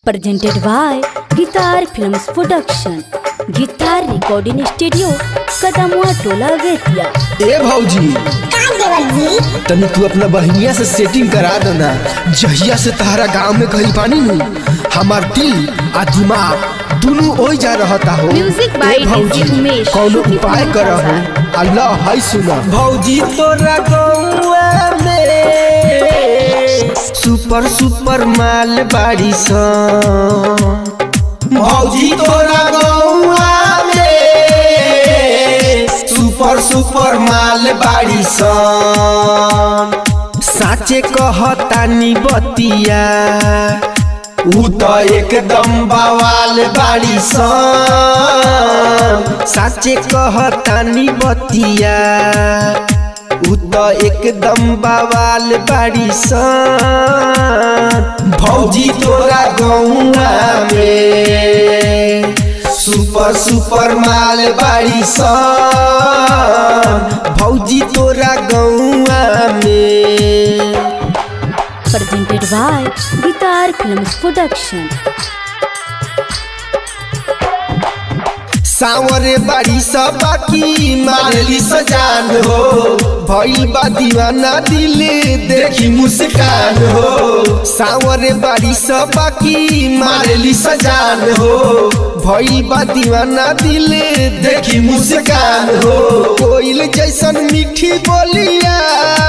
presented by Guitar Films Production. Guitar Recording Studio, Kadamua Tola Vetia. ए भौजी तनी तू अपना बहनिया से सेटिंग करा देना जहिया से तहरा गांव में कहीं पानी नहीं हमार दिल आ दिमाग दोनों ओई जा रहता हो Music by ए भौजी DJ उमेश, कौनो शुक्रिया उपाय कर हो बाजार। अल्लाह हाय सुना भौजी तोरा गौआ में सुपर सुपर माल बाड़ी सा भौजी तोरा गौआ में सुपर सुपर माल बाड़ी सन साचे कहतानी बतिया ऊ त एकदम बवाल बाड़ी सन साचे कहतानी बतिया ऊ त एकदम बवाल बाड़ी सन भौजी तोरा गौआ में सुपर सुपर माल बाड़ी सन भौजी तोरा गौआ में Presented by Guitar Films Production. सावरे बाड़ी सब बाकी मारली सजान हो भइल बा दीवाना दिल देखी मुस्कान हो सावरे बाड़ी सब बाकी मारली सजान हो भइल बा दीवाना दिल देखी मुस्कान हो कोइल जैसन मीठी बोलिया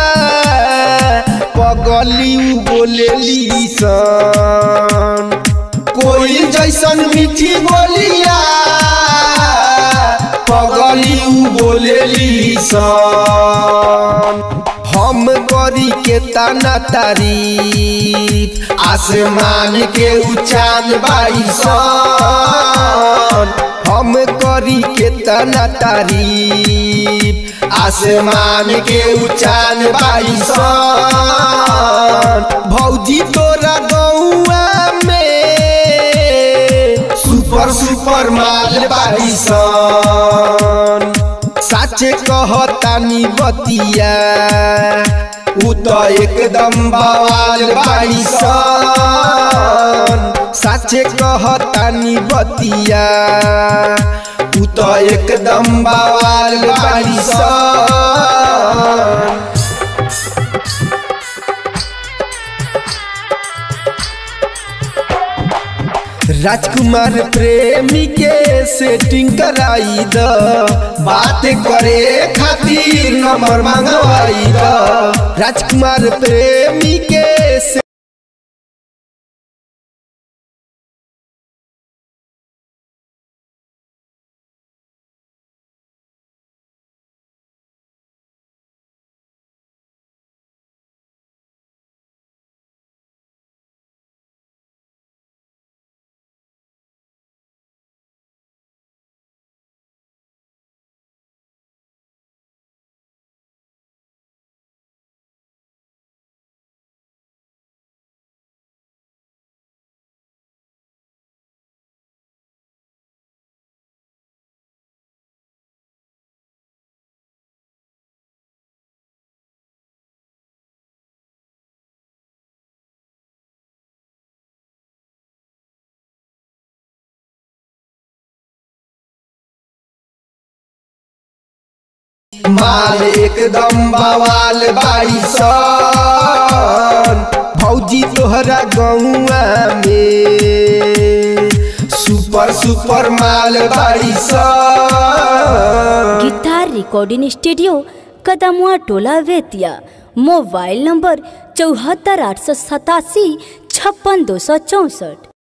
पगली उ बोलेली सन कोई जैसन मीठी बोलिया पगली उ बोलेली सन हम करी के ताना तारीफ आसमान के उचान बाई सन हम करी के ताना तारीफ आसमान के उचान बाई सन भौजी तोरा गौआ में सुपर सुपर माल बाई सन साचे कहतानी बतिया ऊ त एकदम बवाल बाई सन साचे कहतानी बतिया ऊ त एकदम बवाल बाई सन राजकुमार प्रेमी के सेटिंग कराई द बात करे खातिर नंबर मंगवाई द राजकुमार प्रेमी के से माल एकदम बवाल बाई सन भौजी तोहरा गौआ में सुपर सुपर माल बाई सन Guitar Recording Studio, Kadamua Tola Vetia. Mobile number चौहत्तर आठ सौ सतासी छप्पन दो सौ चौंसठ